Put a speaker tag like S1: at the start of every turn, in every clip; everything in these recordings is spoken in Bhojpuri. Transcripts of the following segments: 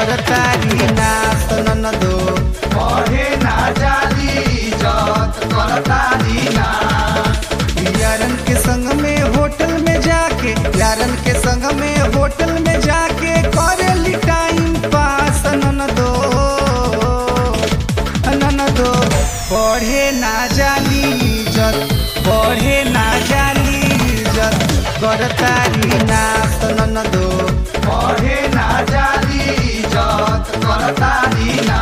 S1: करतारी नास ननदो
S2: पढ़े ना जाली इज्जत करतारी ना
S1: यारन के संग में होटल में जाके यारन के संग में होटल में जाके करेली टाइम पास ननदो ननदो पढ़े ना जाली इज्जत पढ़े ना जाली इज्जत करतारी नास ननदो
S2: पढ़े ना जाली इज्जत करतारी ना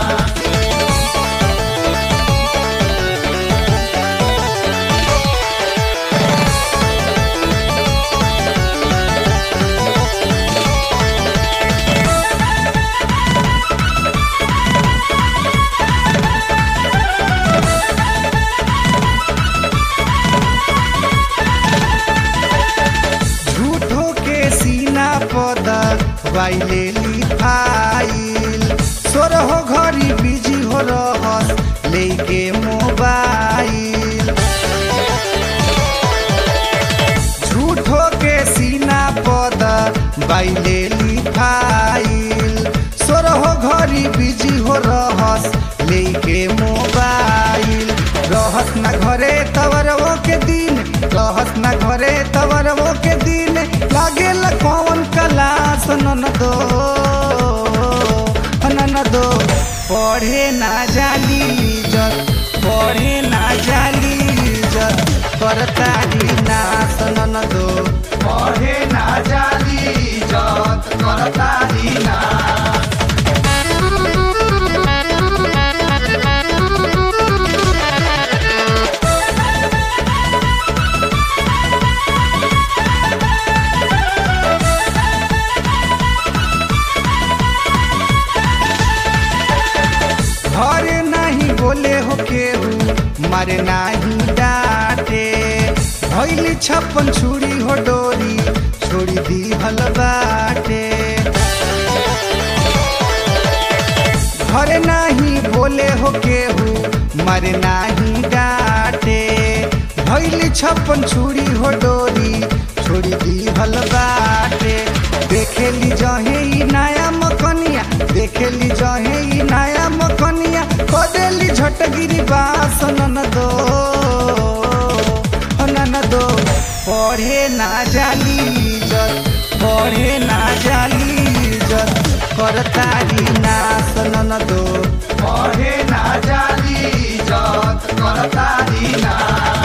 S1: झूठो के सीना पद वाइले लिखाइल सोरहो घड़ी बिजी हो रहस लेके मोबाइल झूठो के सीना पद वाइले लिखाइल सोरहो घड़ी बिजी हो रहस लेके मोबाइल रहस ना घरे तवरवो के दिन रहस ना घरे तवरवो के दिन लागे कौन कलास ननदो ननदो पढ़े ना जाली इज्जत पढ़े ना जाली इज्जत करतारी नास ननदो
S2: पढ़े ना जाली इज्जत करतारी ना
S1: घरे नहीं बोले हो केहू मारे नहीं डांटे भैली छप्पन छुरी हो डोरी छोड़ी दी हल बाटे घरे नहीं बोले हो केहू मारे नहीं डांटे भैली छप्पन छुरी हो डोरी छोड़ी दी हल बाटे देखेली जहे ई नया मकनिया देखेली जहे ई नया मकनिया कदेली झटगिरी बास ननदो हो ननदो पढ़े ना जाली इज्जत पढ़े ना जाली इज्जत करतारी नास ननदो
S2: पढ़े ना जाली इज्जत करतारी ना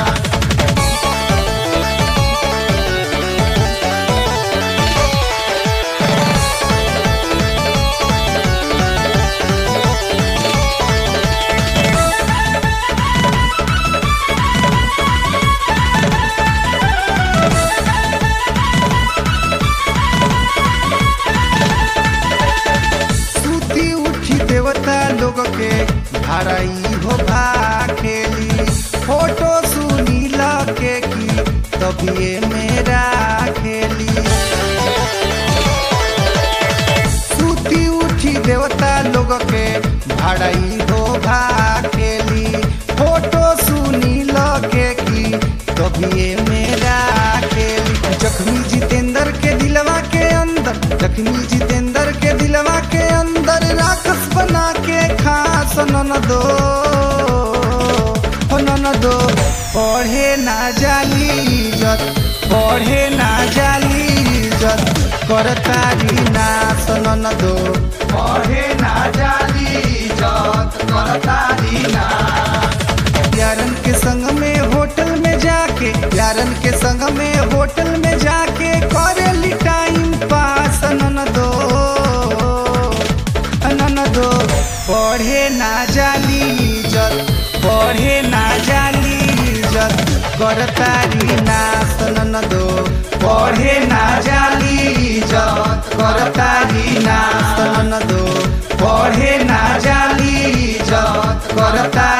S1: सूती उठी देवता लोग के भाड़ाई हो भाखेली फोटो सुनीला के की तबिए मेरा खेली सूती उठी देवता लोग के भाड़ाई हो भाखेली फोटो सुनीला के की तबिए मेरा खेली जख्मी जितेंद्र के दिलवा के अंदर जख्मी जितेंद्र के दिलवा के अंदर राक्षस बना के खास ननदो हो ननदो पढ़े ना जाली इज्जत पढ़े ना जाली इज्जत करतारी नास ननदो
S2: पढ़े ना जाली इज्जत करतारी ना
S1: यारन के संग में होटल में जाके यारन के संग में होटल में जाके करेली टाइम पास ननदो ननदो पढ़े ना जाली इज्जत पढ़े ना जाली इज्जत करतारी नास ननदो पढ़े ना जाली इज्जत करतारी नास ननदो पढ़े ना जाली इज्जत करतारी